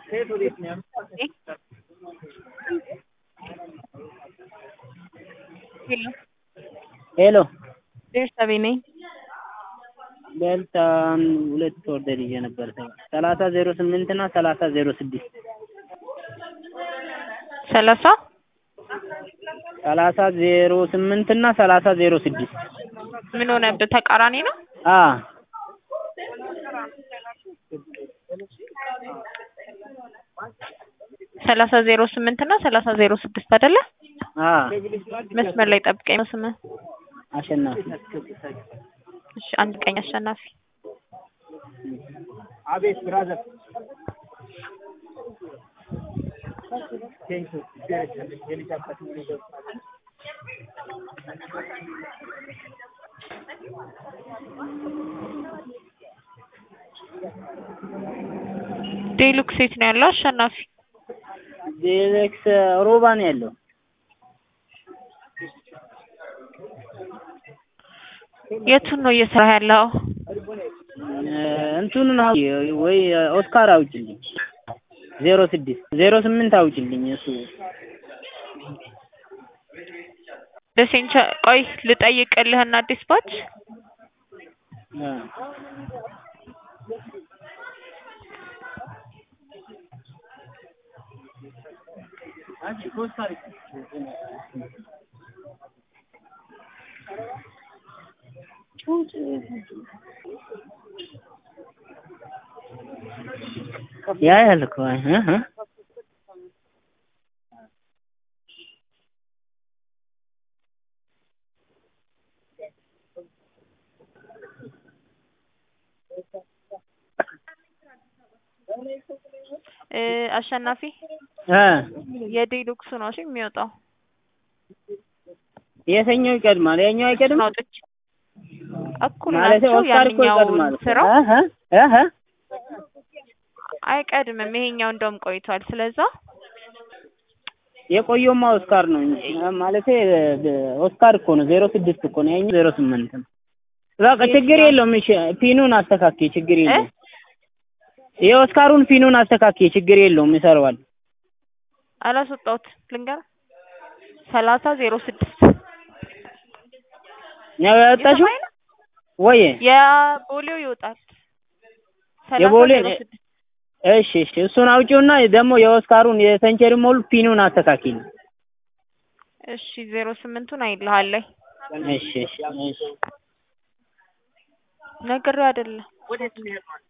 ሄሎ ሄሎ ቤርሳቤ ነኝ። ቤልታ ሁለት ኦርደር ይዤ ነበር። ሰላሳ ዜሮ ስምንት እና ሰላሳ ዜሮ ስድስት ሰላሳ ሰላሳ ዜሮ ስምንት እና ሰላሳ ዜሮ ስድስት ምን ሆነብህ? ተቃራኒ ነው። አ ሰላሳ ዜሮ ስምንት እና ሰላሳ ዜሮ ስድስት አይደለ? አ መስመር ላይ ጠብቀኝ ነው ስምህ። አሸናፊ እሺ አንድ ቀኝ አሸናፊ አቤት ብራዘር ዴሉክስ የት ነው ያለው? አሸናፊ ዴሌክስ ሮባ ነው ያለው። የቱን ነው እየሰራ ያለው? እንትኑን አው ወይ ኦስካር አውጭልኝ ዜሮ ስድስት ዜሮ ስምንት አውጭልኝ እሱ ደሴንቻ ቆይ ልጠይቅልህና አዲስ ባች አ ያ ያልኩ እህ እህ እ አሸናፊ እ የዴሉክሱ ነው እሺ የሚወጣው የትኛው ይቀድማል? ያኛው አይቀድም አውጥቼ እኩል ማለት ናቸው። ኦስካር እኮ ያንኛውን ይቀድማል። ስራው እህ እህ አይቀድምም። ይሄኛው እንደውም ቆይቷል። ስለዛ የቆየውማ ኦስካር ነው እንጂ ማለቴ ኦስካር እኮ ነው። ዜሮ ስድስት እኮ ነው። ያኛው ዜሮ ስምንት ነው። በቃ ችግር የለውም። እሺ ፒኑን አስተካክዬ ችግር የለውም። የኦስካሩን ፒኑን አስተካክዬ ችግር የለውም። ይሰራዋል። አላስወጣሁት ልንገር ሰላሳ ዜሮ ስድስት ነው ያወጣሽው የሰማይ ነው ወይ? የቦሌው ይወጣል። ሰላሳ የቦሌ ዜሮ ስድስት እሺ እሺ፣ እሱን አውጪውና ደግሞ የኦስካሩን የሰንቸሪ ሞል ፒኑን አስተካክል። እሺ ዜሮ ስምንቱን አይልሃለኝ እሺ እሺ እሺ ነግሬው አይደለም